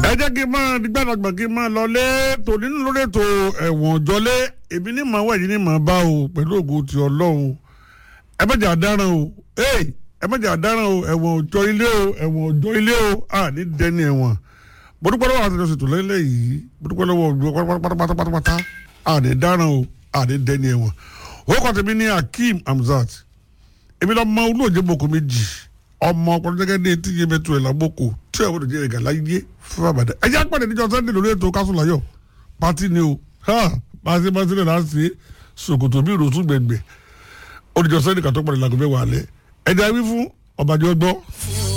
ẹ jẹ́ kí n máa gbàdàgbà kí n máa lọlé tòní nínú lórí ètò ẹ̀wọ̀n jọlé èmi ní màá wẹ̀yìn ní màá bá o pẹ̀lú ògo ti ọlọ́run ẹ má jẹ́ àdáràn o ẹ má jẹ́ àdáràn o ẹ̀wọ̀n òjọ ilé o ẹ̀wọ̀n òjọ ilé o à ní dẹni ẹ̀wọ̀n mo dúpẹ́ lọ́wọ́ àti ìjọsìn tó lẹ́lẹ́ yìí mo dúpẹ́ lọ́wọ́ òjò pátápátápátá à ní dáràn o à ní dẹni ẹ̀wọ̀n orúkọ tèmi ní Akeem Hamzat èmi lọ mọ olóòjé boko méjì ọmọ ọpọlọ gẹ́gẹ́ ní etí yé mẹtọ ẹ lágbóko tí ẹ wọ́n jẹ́ ẹ̀gà láyé fún àbàdàn ẹ jẹ́ àpàdé níjọ sẹ́ndé lórí ètò kásùláyọ̀ pátí ni o pàṣẹ pàṣẹ náà láti ṣòkòtò bí ìròtún gbẹ̀ngbẹ̀ olùjọ sẹ́ndé kàtó pàdé làgọ́ mẹ́wàá alẹ́ ẹ jẹ́ wí fún ọbàjọ́ gbọ́.